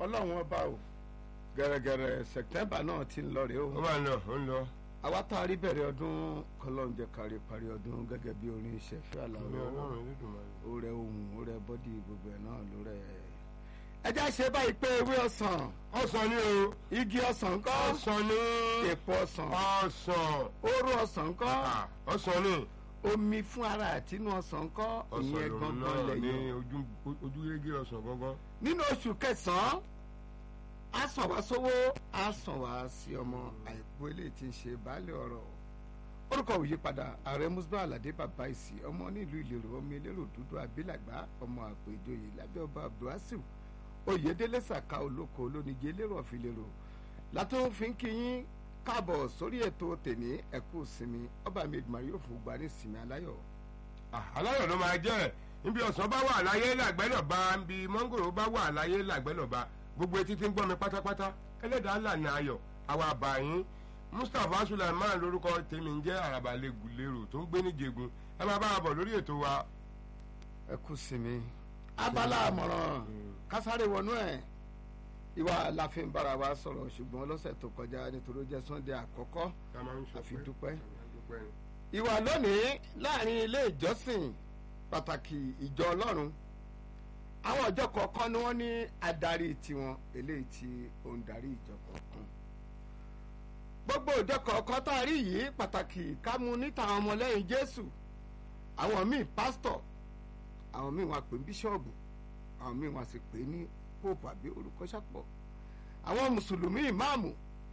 ọlọ́run ọba o gẹ̀rẹ́gẹ̀rẹ́ sẹ̀tẹ́mbà náà ti ń lọ rèé ó o máa ń lọ ó ń lọ. àwa tá a rí bẹ̀rẹ̀ ọdún kọlọ́run jẹ́ kárí parí ọdún gẹ́gẹ́ bí orin ìṣẹ̀fẹ́ àlàó ìmọ̀ ọlọ́run Elédùmarè. ó rẹ ohun ó rẹ bọ́dì gbogbo ẹ̀ náà ló rẹ. ẹ já ṣe báyìí pé ewé ọsàn ọsàn ni o igi ọsàn ńkọ́ ọsàn ni èpo ọsàn ọsàn oró ọsàn ńkọ́ Ah, ọsàn ni omi fún ara àtinú ọsàn ńkọ́ ọsàn ìyẹn lòun gangan náà ní lẹ́yìn ojú- ojúrégé ọsàn gangan. nínú oṣù kẹsàn-án á sàn wá sówó á sàn wá sí ọmọ àìkú eléyìí tí ń ṣe baálé ọ̀rọ̀ orúkọ òyípadà ààrẹ musba aládé bàbá ìsì ọmọ nílùú ìlérò ọmọ elérò dúdú abilàgbà ọmọ àpò ìjòyè lábẹ́ ọba abdulwasiu oyèdélé sàká olóko olónìjẹ elérò ọ̀fìlérò látó fi ń kíyín káàbọ̀ sórí ètò tèní ẹ̀kú sinmi ọba mi ìgbìmọ̀ yóò fún gba ní sinmi aláyọ̀ Ah, aláyọ̀ ló máa jẹ́ níbi ọ̀sán bá wà láyé làgbẹ́lọ̀ bá níbi mọ́ngòrò bá wà láyé làgbẹ́lọ̀ bá gbogbo etí tí ń gbọ́ mi pátápátá ẹlẹ́dàá lànà ayọ̀ àwa àbàyín Mustapha Sulaiman lórúkọ tèmi ń jẹ́ àràbà lẹ́gùlérò tó ń gbé níjegun ẹ máa bá a bọ̀ lórí ètò wa. ẹ̀kú sinmi abala àmọ̀ràn kásáré wọnú ẹ̀ ìwà la fi ń bára wa sọ̀rọ̀ ṣùgbọ́n lọ́sẹ̀ tó kọjá nítorí ó jẹ́ sunday àkọ́kọ́ ká máa ń sọ àfi pé- dúpẹ́. dúpẹ́ ni. ìwà lónìí láàrin ilé ìjọsìn pàtàkì ìjọ ọlọ́run àwọn ọjọ́ kọ̀ọ̀kan ni wọ́n ní adarí tiwọn eléyìí tí ó ń darí ìjọ kọ̀ọ̀kan gbogbo ìjọ kọ̀ọ̀kan tá a rí yìí pàtàkì ká mú níta àwọn ọmọlẹ́yìn jésù àwọn míì pásítọ̀ àwọn míì wọn pè ní bíṣọ́ọ̀bù àwọn míì wọn sì pè ní pope àbí orúkọ ṣàpọ̀ àwọn mùsùlùmí ìmáàmù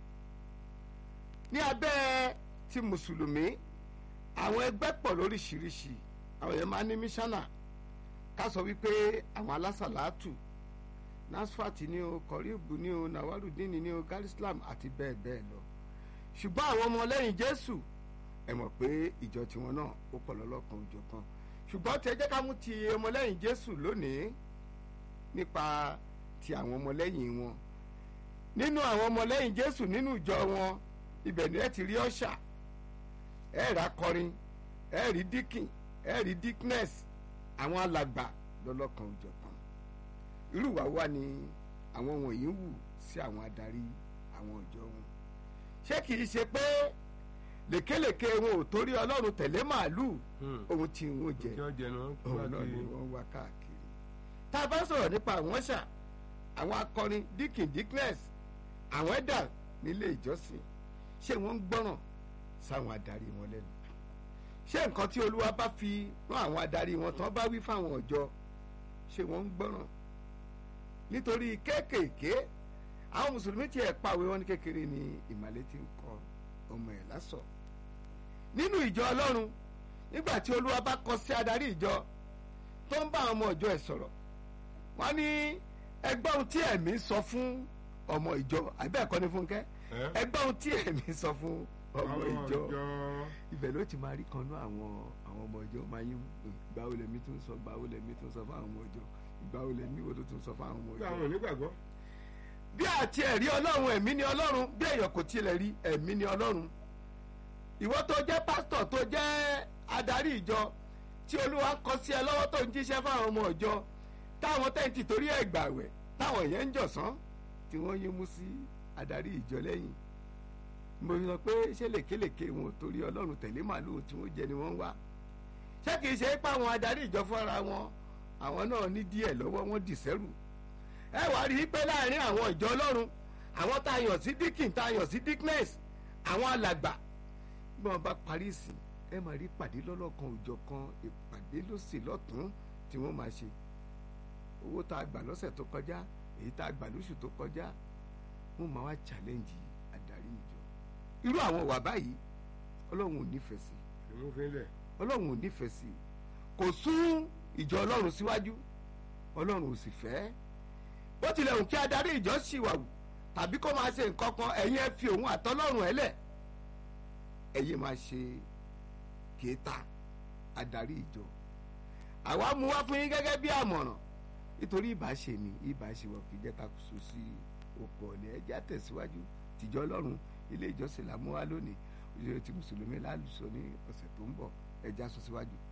ní abẹ́ ti mùsùlùmí àwọn ẹgbẹ́ pọ̀ lóríṣiríṣi àwọn èèyàn máa ní mísánà ká sọ wípé àwọn alásàlátù nasfati ní o kọríbù ní o nawarudini ní o garislam àti bẹ́ẹ̀ bẹ́ẹ̀ lọ ṣùgbọ́n àwọn ọmọlẹ́yìn jésù ẹ mọ̀ pé ìjọ tiwọn náà ó pọ̀ lọ́lọ́kan òjọ̀kan ṣùgbọ́n tí ẹ jẹ́ ká mú ti ọmọlẹ́yìn jésù lónìí nípa ti àwọn ọmọlẹ́yìn wọn nínú àwọn ọmọlẹ́yìn jésù nínú ìjọ wọn ibẹ̀ ni ẹ ti rí ọ̀ṣà ẹ rà kọrin ẹ rí díkìn ẹ rí dickness àwọn alàgbà lọ́lọ́kan òjọ̀kan irú ìwà wa ni àwọn wọ̀nyí ń wù sí àwọn adarí àwọn ìjọ wọn ṣé kìí ṣe pé lèkélèké wọn ò torí ọlọ́run tẹ̀lé màálùú Hmm. ohun tí wọn jẹ tí wọ́n jẹ náà kí òun wọ́n náà ni kiri. wọ́n wá káàkiri tá a bá sọ̀rọ̀ nípa àwọn ṣà àwọn akọrin díkìn dickness àwọn ẹ̀dà nílé ìjọsìn ṣé wọ́n ń gbọ́ràn sáwọn adarí wọn lẹ́nu ṣé nǹkan tí olúwa bá fi rán àwọn adarí wọn tán bá wí fáwọn ọjọ́ ṣé wọ́n ń gbọ́ràn nítorí kéékèèké àwọn mùsùlùmí tiẹ̀ pàwé wọn ní kékeré ní ìmàlẹ́ ti ń kọ ọmọ ẹ̀ lásọ̀ nínú ìjọ ọlọ́run nígbà tí olúwa bá kọ sí adarí ìjọ tó ń bá àwọn ọmọ ìjọ ẹ̀ sọ̀rọ̀ wọ́n ní ẹgbẹ́ ohun tí ẹ̀mí sọ fún ọmọ ìjọ àbí ẹ̀kọ́ ní fúnkẹ́ Ẹ́? ẹgbẹ́ ohun tí ẹ̀mí sọ fún ọmọ Àwọn ìjọ ìjọ. ibẹ̀ ló ti máa rí kan náà àwọn àwọn ọmọ ìjọ máa yín gbàwo lèmi tún sọ gbàwo lèmi tún sọ fún àwọn ọmọ ìjọ gbàwo lèmi wo ló tún sọ fún àwọn ọmọ Bí ìjọ àwọn onígbàgbọ́. bí àti ẹ̀rí ọlọ́run ẹ̀mí ni ọlọ́run bí èèyàn kò tilẹ̀ rí ẹ̀mí ni ọlọ́run ìwọ tó jẹ́ pásítọ̀ tó jẹ́ adarí ìjọ tí olúwa kọ sí ẹ lọ́wọ́ tó ń jíṣẹ́ fáwọn ọmọ ìjọ táwọn tẹ́ǹtì torí ẹ̀ gbàwẹ̀ táwọn yẹn ń jọ̀sán tí wọ́n yín mú sí adarí ìjọ lẹ́yìn mo sọ pé ṣé lèkélèké wọn ò torí ọlọ́run tẹ̀lé màlúù tí wọ́n jẹ ni wọ́n ń wá ṣé kìí ṣe pé àwọn adarí ìjọ fúnra wọn àwọn náà ní díẹ̀ lọ́wọ́ wọn dì sẹ́rù ẹ wá rí i pé láàrin àwọn ìjọ ọlọ́run àwọn tá a yàn sí díkìn tá a yàn sí dickness àwọn alàgbà bí wọn bá parí ìsìn ẹ máa rí ìpàdé lọ́lọ́kan òjọ̀ kan ìpàdé lọ́sẹ̀ lọ́tún tí wọ́n máa ṣe owó tá a gbà lọ́sẹ̀ tó kọjá èyí tá a gbà lóṣù tó kọjá wọ́n máa wá challenge adarí ìjọ irú àwọn wà báyìí ọlọ́run ò nífẹ̀ẹ́ sí ìmúfínlẹ̀. ọlọ́run ò nífẹ̀ẹ́ sí kò sún ìjọ ọlọ́run síwájú ọlọ́run ò sì fẹ́ bó tilẹ̀ hùn kí adarí ìjọ ṣìwàwù tàbí kó máa ṣe nǹkan kan ẹ̀yin ẹ fi òun àtọ́lọ́run ẹ̀ lẹ̀ ẹ̀yin máa ṣe kéta adarí ìjọ àwa mú wá fún yín gẹ́gẹ́ bí àmọ̀ràn nítorí ìbáṣe ni ìbáṣe wọ̀ kì í jẹ́ ká so sí oko ọ̀lẹ́ ẹjẹ́ àtẹ̀síwájú tìjọ ọlọ́run ilé ìjọsìn làmúwá lónìí òṣèré ti mùsùlùmí lálùsọ ní ọ̀sẹ̀ tó ń bọ̀ ẹjẹ́ aṣọ síwájú.